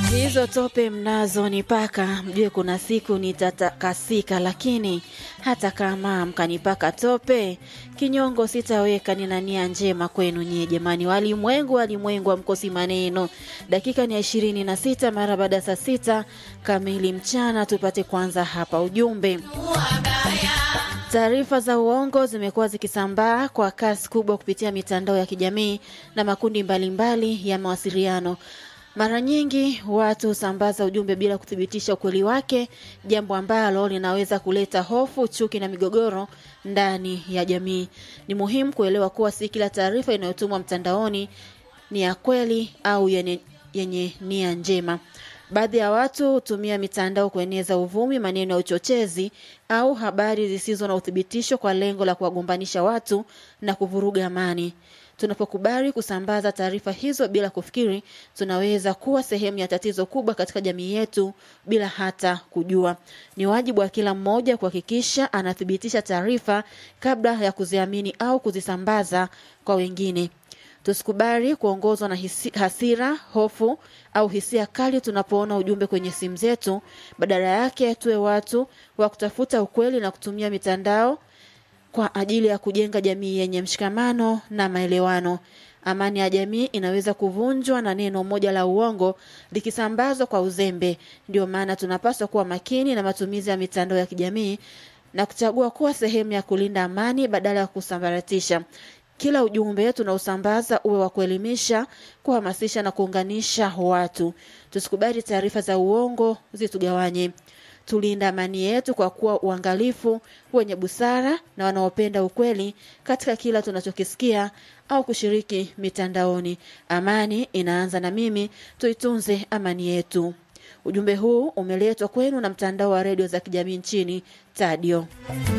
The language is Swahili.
Hizo tope mnazo nipaka, mjue kuna siku nitatakasika, lakini hata kama mkanipaka tope, kinyongo sitaweka. Nina nia njema kwenu nyie jamani, walimwengu, walimwengu amkosi maneno. Dakika ni ya ishirini na sita mara baada ya saa sita kamili mchana, tupate kwanza hapa ujumbe. Taarifa za uongo zimekuwa zikisambaa kwa kasi kubwa kupitia mitandao ya kijamii na makundi mbalimbali mbali ya mawasiliano. Mara nyingi watu husambaza ujumbe bila kuthibitisha ukweli wake, jambo ambalo linaweza kuleta hofu, chuki na migogoro ndani ya jamii. Ni muhimu kuelewa kuwa si kila taarifa inayotumwa mtandaoni ni ya kweli au yenye, yenye nia njema. Baadhi ya watu hutumia mitandao kueneza uvumi, maneno ya uchochezi au habari zisizo na uthibitisho kwa lengo la kuwagombanisha watu na kuvuruga amani. Tunapokubali kusambaza taarifa hizo bila kufikiri, tunaweza kuwa sehemu ya tatizo kubwa katika jamii yetu bila hata kujua. Ni wajibu wa kila mmoja kuhakikisha anathibitisha taarifa kabla ya kuziamini au kuzisambaza kwa wengine. Tusikubali kuongozwa na hisi, hasira, hofu au hisia kali tunapoona ujumbe kwenye simu zetu. Badala yake, tuwe watu wa kutafuta ukweli na kutumia mitandao kwa ajili ya kujenga jamii yenye mshikamano na maelewano. Amani ya jamii inaweza kuvunjwa na neno moja la uongo likisambazwa kwa uzembe. Ndio maana tunapaswa kuwa makini na matumizi ya mitandao ya kijamii na kuchagua kuwa sehemu ya kulinda amani badala ya kusambaratisha. Kila ujumbe tunaosambaza uwe wa kuelimisha, kuhamasisha na kuunganisha watu. Tusikubali taarifa za uongo zitugawanye. Tulinda amani yetu kwa kuwa uangalifu, wenye busara na wanaopenda ukweli katika kila tunachokisikia au kushiriki mitandaoni. Amani inaanza na mimi, tuitunze amani yetu. Ujumbe huu umeletwa kwenu na mtandao wa redio za kijamii nchini Tadio.